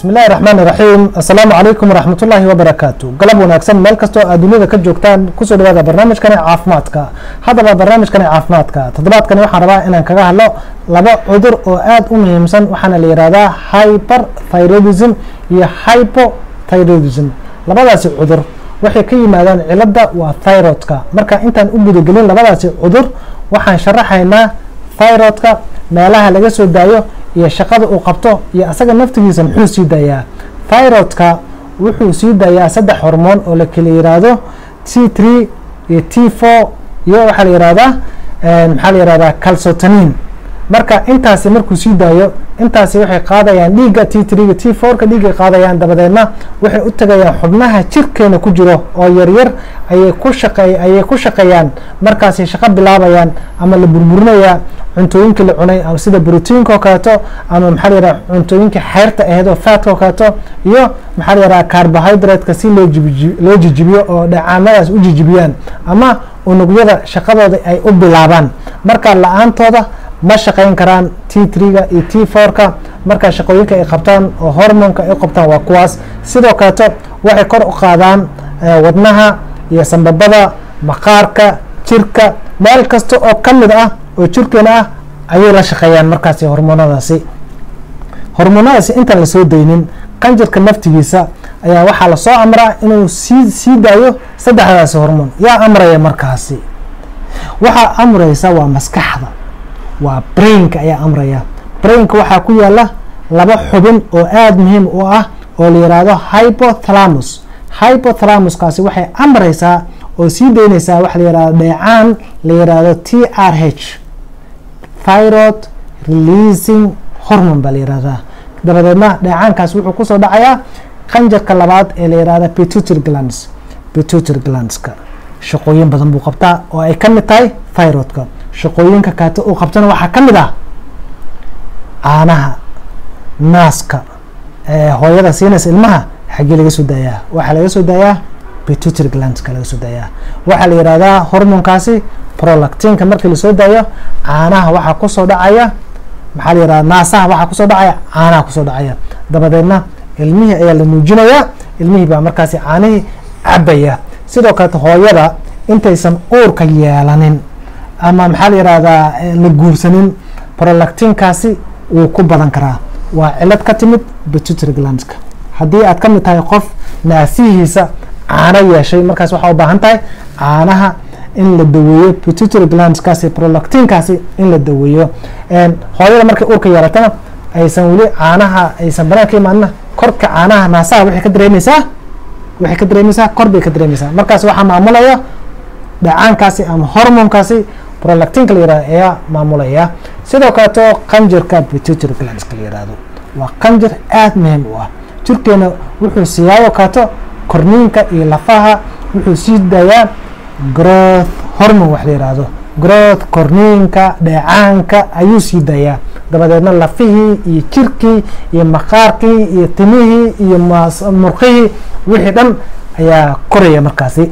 bismi illahi raxmaan iraxiim assalaamu calaykum waraxmatullaahi wabarakaatu galab wanaagsan meel kastoo aad duniyada ka joogtaan kusoo dhawaada barnaamijkani caafimaadka haddaba barnaamijkani caafimaadka toddobaadkani waxaan rabaa inaan kaga hadlo laba cudur oo aad u muhiimsan waxaana la yihahdaa hyper thyroidism iyo hypothyroidism labadaasi cudur waxay ka yimaadaan cilada waa thyroidka marka intaan u gudagelin labadaasi cudur waxaan sharaxaynaa thyroidka meelaha laga soo daayo iyo shaqada uu qabto iyo asaga naftigiisa muxuu sii daayaa thyroidka wuxuu sii daayaa saddex hormoon oo la kala yiraahdo t three iyo t four iyo waxaa la yihahdaa maxaa la yihahdaa calsotanin marka intaasi markuu sii daayo intaasi waxay qaadayaan dhiigga t trega t fourka dhiiggay qaadayaan dabadeedna waxay u tagayaan xubnaha jirkeena ku jiro oo yaryar ayay ku shaqe ayay ku shaqeeyaan markaasay shaqo bilaabayaan ama la burburinayaa cuntooyinkii la cunay sida brotiinka oo kaleeto ama maxaa la yihahda cuntooyinkii xeyrta aheyd oo faatka oo kaleeto iyo maxaa la yihahda carbohydrate-ka si loo jibi loo jijibiyo oo dhacaamadaas u jijibiyaan ama unugyada shaqadooda ay u bilaabaan marka la-aantooda ma shaqayn karaan t trega iyo t fourka markaa shaqooyinka ay qabtaan oo hormonka ay qabtaan waa kuwaas sidoo kaleeto waxay kor u qaadaan wadnaha iyo sambabada maqaarka jirka meel kasta oo ka mid ah oo jirkeena ah ayay la shaqeeyaan markaasi hormoonadaasi hormoonadaasi intaan lasoo daynin qanjirka naftigiisa ayaa waxaa lasoo amraa inuu sii sii daayo saddexdaasi hormoon yaa amraya markaasi waxaa amraysa waa maskaxda waa brainka ayaa amraya brainka waxaa ku yaala laba xubin oo aada muhiim u ah oo la yihahdo hypothalamus hypothalamuskaasi waxay amraysaa oo sii daynaysaa waxa la yihahdo dheecaan la yihahdo t r h thyroid releasing hormone baa la yihahdaa dabadeedna dheecaankaas wuxuu kusoo dhacayaa qanjarka labaad ee la yihahda pituitary glands pituitary glandska shaqooyin badan buu qabtaa oo ay ka mid tahay thyroidka shaqooyinka kaata uu qabtana waxaa ka mid ah caanaha naaska hooyada siinaysa ilmaha xaggee laga soo daayaa waxaa laga soo daayaa pituitary glandska laga soo daayaa waxaa la yihahdaa hormonkaasi prolactinka markii lasoo daayo caanaha waxaa kusoo dhacaya maxaa la yihahda naasaha waxaa kusoo dhacaya caanaha kusoo dhacaya dabadeedna ilmihii ayaa la nuujinayaa ilmihii baa markaasi caanihii cabaya sidoo kaleto hooyada intaysan uurka yeelanin ama maxaa la yihahdaa la guursanin prolactinkaasi wuu ku badan karaa waa cilad ka timid pituitary glandska haddii aad ka mid tahay qof naasihiisa caano yeeshay markaas waxaa u baahan tahay caanaha in la daweeyo pituitary glandskaasi prolactinkaasi in la daweeyo hooyada markay uurka yeelatana aysan weli caanaha aysan banaan ka imaanina korka caanaha naasaha waxay ka dareemeysaa waxay ka dareemeysaa kor bay ka dareemeysaa markaas waxaa maamulaya dhacaankaasi ama hormonkaasi prolactinka la yihahdo ayaa maamulaya sidoo kaleeto qanjirka pituitary glandska la yihahdo waa qanjir aada muhiim u ah jirkeena wuxuu siiyaayo kaleeto korniinka iyo lafaha wuxuu sii daayaa growth hormone wax la yihahdo growth korniinka dheecaanka ayuu sii daayaa dabadeedna lafihii iyo jirkii iyo maqaarkii iyo timihii iyo murqihii wixii dhan ayaa koraya markaasi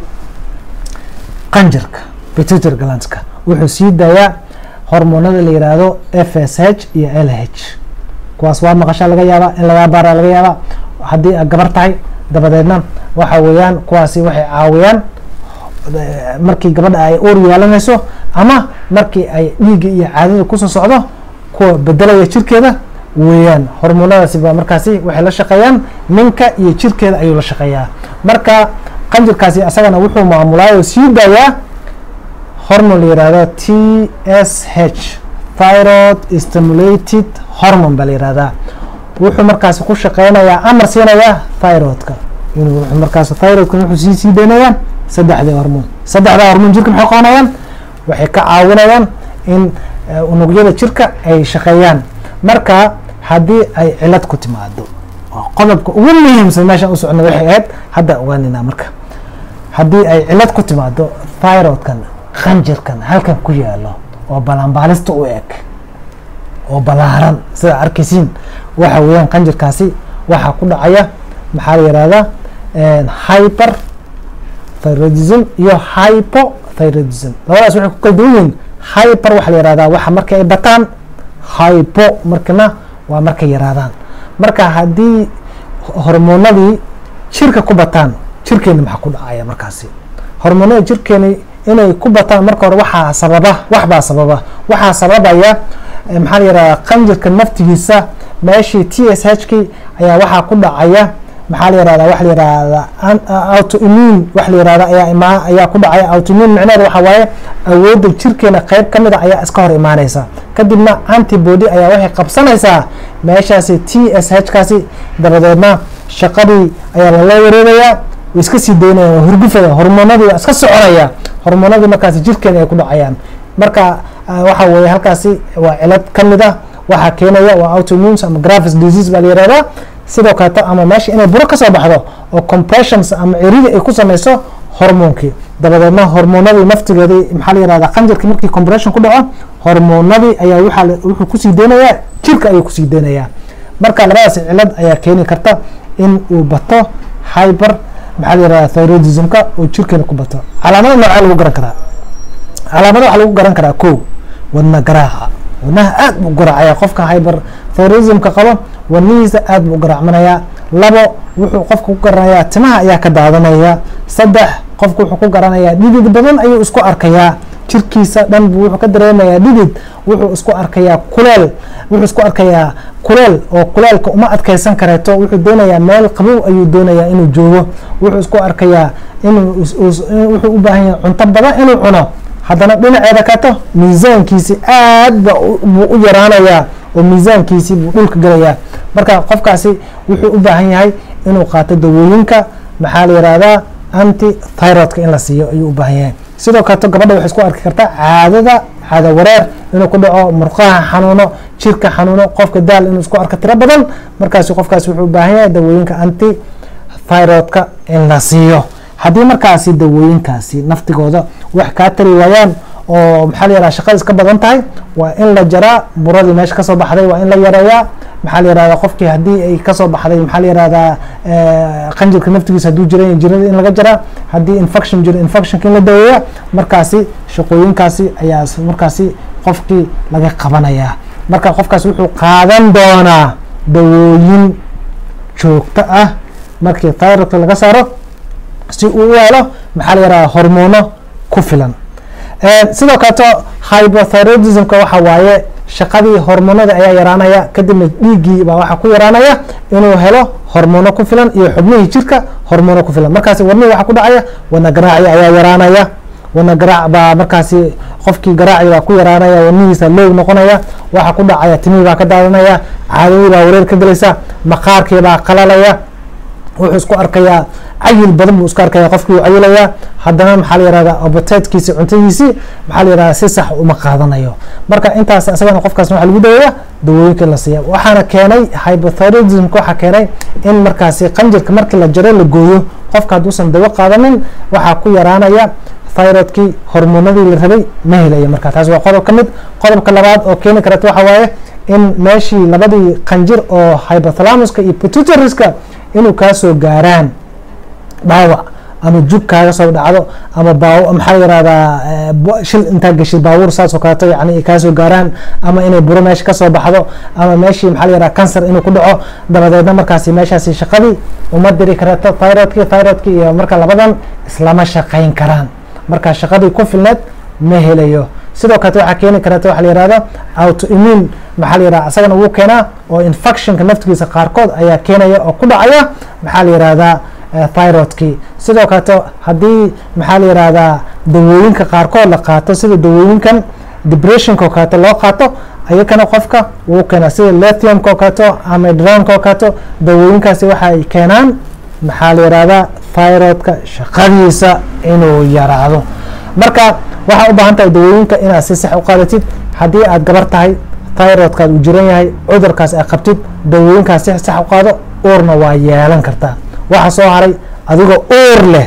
qanjirka pituitary glandska wuxuu sii daayaa hormoonada la yihahdo f s h iyo l h kuwaas waa maqashaa laga yaaba in lagaa baara laga yaaba haddii aad gabar tahay dabadeedna waxa weeyaan kuwaasi waxay caawiyaan markii gabadha ay uur yeelanayso ama markii ay dhiigga iyo caadada kusoo socdo kuwa bedelaya jirkeeda weeyaan hormoonadaasi baa markaasi waxay la shaqeeyaan ninka iyo jirkeeda ayuu la shaqeeyaa marka qanjirkaasi asagana wuxuu maamulaa oo sii daayaa hormone la yihahdo t s h thyroid stimulated hormone baa la yihahdaa wuxuu markaasi ku shaqeynayaa amar siinayaa thyroidka inuu markaas thyroidka wuxuu sii sii deynayaa saddexdii hormoon saddexdaa hormoon jirka maxay qabanayaan waxay ka caawinayaan in unugyada jirka ay shaqeeyaan marka haddii ay cilad ku timaado qodobka ugu muhiimsan meeshaan u socno waxay ahayd hadda ogaanina marka haddii ay cilad ku timaado thyroidkan qanjirkan halkan ku yaalo oo balanbaalista u eg oo balaaran sida arkaysiin waxa weeyaan qanjirkaasi waxaa ku dhacaya maxaa la yihahdaa hyper thyroidism iyo hypothyroidism labadaas waxay ku kala duwan yihiin hyper waxaa la yihahdaa waxa markii ay bataan hypo markana waa markay yaraadaan marka haddii hormoonadii jirka ku bataan jirkeeni maxaa ku dhacaya markaasi hormoonada jirkeeni inay ku bataan marka hore waxaa sababa waxbaa sababa waxaa sababaya maxaa la yihahda qanjirka naftigiisa meeshii t s h k ayaa waxaa ku dhacaya maxaa la yirahda waxa la yirahda autoimmune waxa la yirahda ayaa imaa ayaa ku dhacaya autoimmune micnaheedu waxa waaye awoodda jirkeena qeyb ka mid a ayaa iska hor imaaneysa kadibna antibody ayaa waxay qabsanaysaa meeshaasi t s h kaasi dabadeedna shaqadii ayaa lala wareegayaa way iska sii daynaya waa hurgufaya hormoonadii waa iska soconaya hormoonadii markaasi jirkeena ay ku dhacayaan marka waxa weeye halkaasi waa cilad ka mid ah waxaa keenaya waa autoimmunes ama gravis disease baa la yirahdaa sidoo kaleeto ama meesha inay buro kasoo baxdo oo compressions ama ciridi ay ku sameyso hormoonkii dabadeedna hormoonadii naftigeedii maxaa la yirahdaa qanjirkii markii compression ku dhaco hormoonadii ayaa waxaa wuxuu kusii deynayaa jirka ayuu kusii deynayaa marka labadaas cilad ayaa keeni karta in uu bato hyper maxaa la yirahdaa thyroidismka oo jirkeena ku bato calaamada noocaa lagu garan karaa calaamada waxaa lagu garan karaa ko wadna garaaca wadnaha aad buu garaacaya qofka hyper thyroidismka qabo wadnihiisa aad buu garaacmanayaa labo wuxuu qofka ku garanayaa timaha ayaa ka daadanaya saddex qofku wuxuu ku garanayaa dhidid badan ayuu isku arkayaa jirkiisa dhan buu wuxuu ka dareemayaa dhidid wuxuu isku arkayaa kuleel wuxuu isku arkayaa kuleel oo kuleelka uma adkeysan kareeto wuxuu doonayaa meel qabow ayuu doonayaa inuu joogo wuxuu isku arkayaa inuu wuxuu u baahan yahay cunto badan inuu cuno haddana dhinaceeda kato miisaankiisi aad ba buu u yaraanayaa oo miisaankiisi buu dhulka gelayaa marka qofkaasi wuxuu u baahan yahay inuu qaato dawooyinka maxaa la yihahdaa anti thyroidka in la siiyo ayuu u baahan yahay sidoo kaleto gabadha waxay isku arki kartaa caadada caado wareer inuu ku dhaco murqaha xanuuno jirka xanuuno qofka daal inuu isku arko tiro badan markaasi qofkaasi wuxuu u baahan yahay dawooyinka anti thyroidka in la siiyo haddii markaasi dawooyinkaasi naftigooda wax kaa tari waayaan oo maxaa la yihahda shaqada iska badan tahay waa in la jaraa buradii meesha kasoo baxday waa in la yareeyaa maxaa la yihahda qofkii haddii ay kasoo baxday maxaa la yihahdaa qanjirka naftigiisa hadduu jiran jirada in laga jaraa haddii infection jiro infectionka in la daweeya markaasi shaqooyinkaasi ayaa markaasi qofkii laga qabanayaa marka qofkaasi wuxuu qaadan doonaa dawooyin joogto ah markii thyroidka laga saaro si uu u helo maxaa la yihahda hormoono ku filan sidoo kaleto hypothyroidismka waxa waaye shaqadii hormoonada ayaa yaraanaya kadibna dhiiggii baa waxaa ku yaraanaya inuu helo hormoono ku filan iyo xubnihii jirka hormoono ku filan markaasi wadnihii waxaa ku dhacaya wadna garaaci ayaa yaraanaya wadna garaac baa markaasi qofkii garaaci baa ku yaraanaya wadnihiisa loog noqonaya waxaa ku dhacaya timihii baa ka daadanaya caadadii baa wareer ka gelaysa maqaarkii baa qalalaya wuxuu isku arkayaa cayil badan buu isku arkaya qofkii uu cayilayaa haddana maxaa la yihahda abotitekiisi cuntadiisii maxaa la yihahda si sax uma qaadanayo marka intaas isagana qofkaas waxaa lagu daweeya dawooyinka la siiya waxaana keenay hypothyroidismka waxaa keenay in markaasi qanjirka markii la jaro la gooyo qofka hadduusan dawo qaadanin waxaa ku yaraanaya thyroidkii hormoonadii la rabay ma helaya marka taas waa qodob ka mid qodobka labaad oo keeni karata waxa waaye in meeshii labadii qanjir oo hypothalamuska iyo pituitariska inuu kaasoo gaaraan dhaawac ama jug kaaga soo dhacdo ama baa maxaa la yihahdaa shil intaa geshid baabuur saas oo kaleeto yani kaasoo gaaraan ama inay buro meesha kasoo baxdo ama meeshii maxaa la yihahda cancer inuu ku dhaco dabadeedna markaasi meeshaasi shaqadii uma diri karato thyroidki thyroidki iyo marka labadan islama shaqayn karaan marka shaqadii ku filneed ma helayo sidoo kaleto waxaa keeni karata waxa la yihahdo autoimmune maxaa la yihahda isagana wuu keenaa oo infectionka naftigiisa qaarkood ayaa keenaya oo ku dhacaya maxaa la yihahdaa thyroidkii sidoo kaleto haddii maxaa la yihahdaa dawooyinka qaarkood la qaato sida dawooyinkan depressionka oo kaleeto loo qaato ayakana qofka wuu keenaa sida lithiumka oo kaleeto ama dranka oo kaleeto dawooyinkaasi waxay keenaan maxaa la yihahdaa thyroidka shaqadiisa inuu yaraado marka waxaa u baahan tahay dawooyinka inaad si sax u qaadatid haddii aad gabar tahay thyroidkaad uu jiran yahay cudurkaas aad qabtid dawooyinkaas si sax u qaado uurna waa yeelan kartaa waxa soo haray adigoo uur leh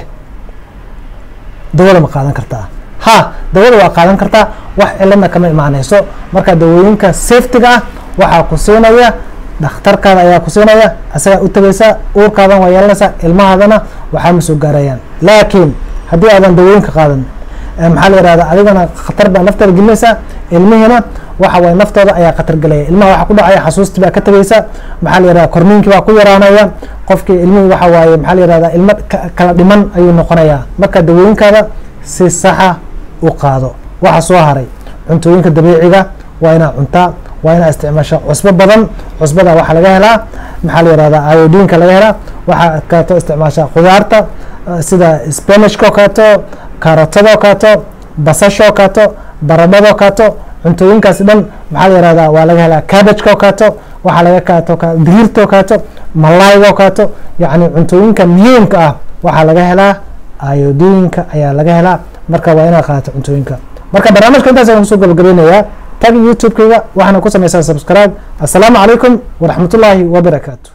dawada ma qaadan kartaa ha dawada waa qaadan kartaa wax ciladna kama imaaneyso marka dawooyinka safetiga ah waxaa ku siinaya dhakhtarkaada ayaa ku siinaya asagaa u tegaysaa uurkaadan waa yeelanaysaa ilmahaadana waxaa ma soo gaarayaan laakiin haddii aadan dawooyinka qaadan maxaa la yihahda adigana khatar baa naftaada gelinaysaa ilmihiina waxa waye naftooda ayaa khatar gelaya ilmaha waxaa ku dhacaya xasuustii baa ka tegaysa maxaa la yihahda korniinkii baa ku yaraanaya qofkii ilmihii waxa waaye maxaa la yihahdaa ilmo kala dhiman ayuu noqonayaa marka dawooyinkaada si saxa u qaado waxa soo haray cuntooyinka dabiiciga waa inaa cuntaa waa inaa isticmaasha cusbo badan cusbada waxaa laga helaa maxaa la yihahdaa iodinka laga helaa waxaa kaato isticmaasha khudaarta sida spanishka oo kaato kaarotadoo kaato basashoo kaato baradhadoo kaato cuntooyinkaasi dhan maxaa la yihahdaa waa laga helaa cabageka oo kaato waxaa laga kaato digirtoo kaato malayga oo kaato yacni cuntooyinka muhiimka ah waxaa laga helaa iodinka ayaa laga helaa marka waa inaad qaadato cuntooyinka marka barnaamijka intaas ayaan kusoo gabagabeynayaa tag youtube-kayga waxaana ku sameysaa subscribe assalaamu calaykum waraxmatullaahi wabarakaatu